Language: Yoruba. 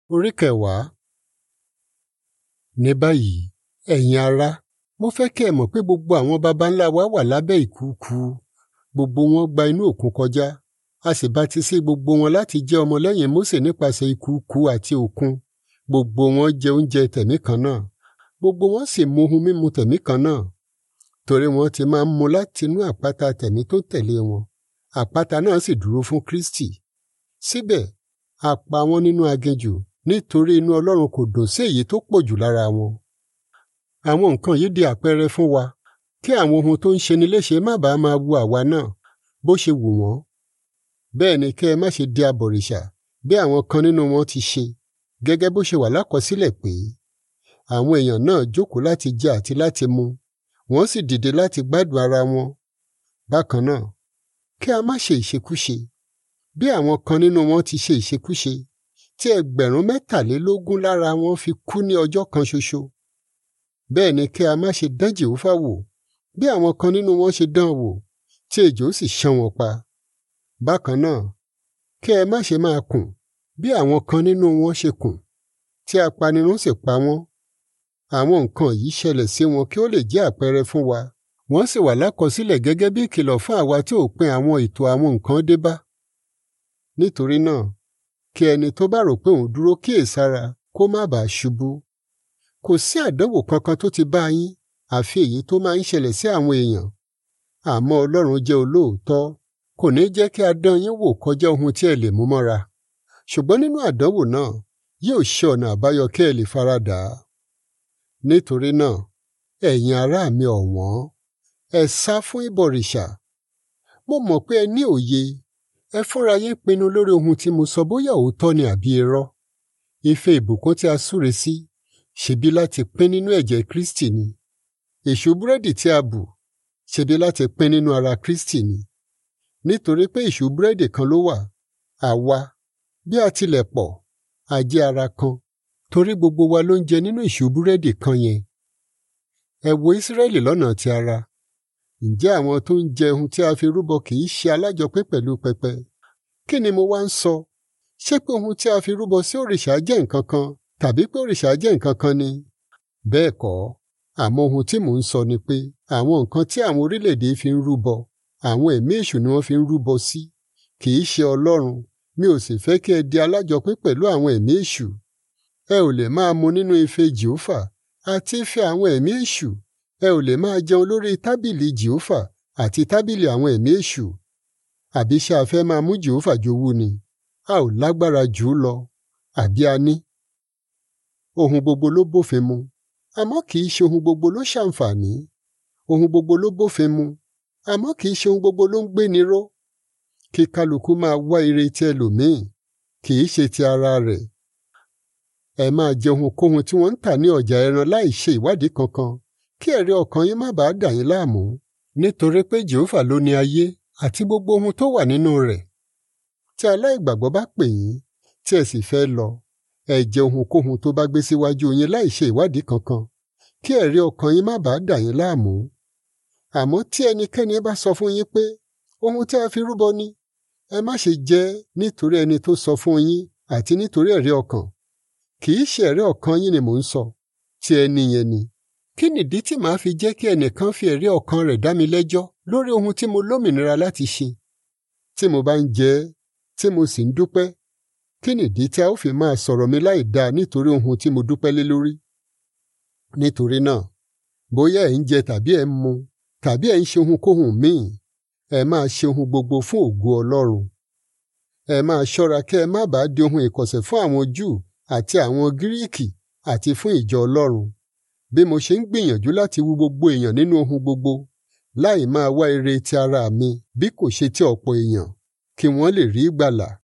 Orí kẹwàá. Ní báyìí, ẹ̀yin ará, mo fẹ́ kí ẹ mọ̀ pé gbogbo àwọn baba ńlá wa wà lábẹ́ ìkùukù. Gbogbo wọn gba inú òkun kọjá, a sì bátísí gbogbo wọn láti jẹ́ ọmọlẹ́yìn Mósè nípasẹ̀ ìkùukù àti òkun. Gbogbo wọn jẹ oúnjẹ tẹ̀mí kan náà, gbogbo wọn sì mu ohun mímu tẹ̀mí kan náà. Torí wọn ti máa ń mu látinú àpáta tẹ̀mí tó tẹ̀lé wọn. Àpáta náà sì dúró fún Kristi. Síbẹ̀, a pa wọ́n nínú aginjù nítorí inú Ọlọ́run kò dùn sí èyí tó pọ̀ jù lára wọn. Àwọn nǹkan yìí di àpẹẹrẹ fún wa kí àwọn ohun tó ń ṣeni léṣe má bàa máa wu àwa náà bó ṣe wù wọ́n. Bẹ́ẹ̀ ni kẹ́ ẹ má ṣe di abọ̀rìṣà bí àwọn kan nínú wọn ti ṣe gẹ́gẹ́ bó ṣe wà lákọsílẹ̀ pé àwọn èèyàn náà jókòó láti jẹ àti láti mu wọ́n sì dìde láti gbádùn ara wọn. Bákan náà, kí a má ṣe ìṣekúṣe bí àwọn kan nínú wọn ti ṣe ìṣekúṣe tí ẹgbẹ̀rún mẹ́tàlélógún lára wọn fi kú ní ọjọ́ kan ṣoṣo. Bẹ́ẹ̀ ni kí a má ṣe dán Jèhófà wò bí àwọn kan nínú wọn ṣe dán wò tí ejò sì ṣán wọn pa. Bákan náà, kí ẹ má ṣe máa kùn bí àwọn kan nínú wọn ṣe kùn tí apanirun sì pa wọ́n. Àwọn nǹkan yìí ṣẹlẹ̀ sí wọn kí ó lè jẹ́ àpẹẹrẹ fún wa wọ́n sì wà lákọsílẹ̀ gẹ́gẹ́ bí ìkìlọ̀ fún àwa tí òpin àwọn ètò àwọn nǹkan dé bá. Nítorí náà, kí ẹni tó bá rò pé òun dúró kíyèsára kó má bàa ṣubú. Kò sí àdánwò kankan tó ti bá yín àfi èyí tó máa ń ṣẹlẹ̀ sí àwọn èèyàn. Àmọ́ Ọlọ́run jẹ́ olóòótọ́, kò ní jẹ́ kí a dán yín wò kọjá ohun tí ẹ lè mú mọ́ra. Ṣùgbọ́n nínú àdánwò náà, yóò ṣe ọ̀nà àbáyọ kí ẹ lè faradà á. Nítorí náà, ẹ̀yin ará mi ọ̀wọ́n, ẹ sá fún ìbọ̀rìṣà. Mo mọ̀ pé ẹ ní òye ẹ fúnra yín pinnu lórí ohun tí mo sọ bóyá òótọ́ ni àbí irọ́. Ife ìbùkún tí a súre sí ṣebí láti pín nínú ẹ̀jẹ̀ Kristi ni. Èṣù búrẹ́dì tí a bù ṣebí láti pín nínú ara Kristi ni. Nítorí pé èṣù búrẹ́dì kan ló wà, àwa bí a tilẹ̀ pọ̀, a jẹ́ ara kan, torí gbogbo wa ló ń jẹ nínú èṣù búrẹ́dì kan yẹn. Ẹ wo Ísírẹ́lì lọ́nà ti ara. Ǹjẹ́ àwọn tó ń jẹ ohun tí a fi rúbọ kì í ṣe alájọpín pẹ̀lú pẹpẹ? Kí ni mo wá ń sọ? Ṣé pé ohun tí a fi rúbọ sí òrìṣà jẹ́ nǹkan kan tàbí pé òrìṣà jẹ́ nǹkan kan ni? Bẹ́ẹ̀ kọ́, àmọ́ ohun tí mò ń sọ ni pé àwọn nǹkan tí àwọn orílẹ̀-èdè fi ń rúbọ, àwọn ẹ̀mí èṣù ni wọ́n fi ń rúbọ sí. Kì í ṣe Ọlọ́run, mi ò sì fẹ́ kí ẹ di alájọpín pẹ̀lú àwọn ẹ̀mí èṣù. Ẹ ò lè máa mu nínú ife Jèhófà àti ife àwọn ẹ̀mí èṣù. Ẹ ò lè máa jẹun lórí tábìlì Jèhófà àti tábìlì àwọn ẹ̀mí èṣù. Àbí ṣé a fẹ́ máa mú Jèhófà jowú ni? A ò lágbára jù ú lọ. Àbí a ní? Ohun gbogbo ló bófin mu, àmọ́ kì í ṣe ohun gbogbo ló ṣàǹfààní. Ohun gbogbo ló bófin mu, àmọ́ kì í ṣe ohun gbogbo ló ń gbéni ró. Kí kálukú máa wá ire ti ẹlòmíì, kì í ṣe ti ara rẹ̀. Ẹ máa jẹ ohunkóhun tí wọ́n ń tà ní ọjà ẹran láì ṣe ìwádìí kankan kí ẹ̀rí ọkàn yín má bàa dà yín láàmú. Nítorí pé Jèhófà ló ní ayé àti gbogbo ohun tó wà nínú rẹ̀. Tí aláìgbàgbọ́ bá pè yín tí ẹ sì fẹ́ lọ, ẹ jẹ ohunkóhun tó bá gbé síwájú yín láì ṣe ìwádìí kankan kí ẹ̀rí ọkàn yín má bàa dà yín láàmú. Àmọ́ tí ẹnikẹ́ni bá sọ fún yín pé ohun tí a fi rúbọ ni, ẹ má ṣe jẹ nítorí ẹni tó sọ fún yín àti nítorí ẹ̀rí ọkàn. Kì í ṣe ẹ̀rí ọkàn yín ni mò ń sọ, tí ẹni yẹn ni. Kí nìdí tí màá fi jẹ́ kí ẹnìkan fi ẹ̀rí ọkàn rẹ̀ dá mi lẹ́jọ́ lórí ohun tí mo lómìnira láti ṣe? Tí mo bá ń jẹ ẹ́, tí mo sì ń dúpẹ́, kí nìdí tí a ó fi máa sọ̀rọ̀ mi láì dáa nítorí ohun tí mo dúpẹ́ lé lórí? Nítorí náà, bóyá ẹ̀ ń jẹ tàbí ẹ̀ ń mu tàbí ẹ̀ ń ṣe ohunkóhun míì, ẹ máa ṣe ohun gbogbo fún ògo Ọlọ́run. Ẹ máa ṣọ́ra kí ẹ má bàa di ohun ìkọ̀sẹ̀ fún àwọn Júù àti àwọn Gíríìkì àti fún ìjọ Ọlọ́run. Bí mo ṣe ń gbìyànjú láti wú gbogbo èèyàn nínú ohun gbogbo, láì máa wá ire ti ara mi bí kò ṣe ti ọ̀pọ̀ èèyàn, kí wọ́n lè rí ìgbàlà.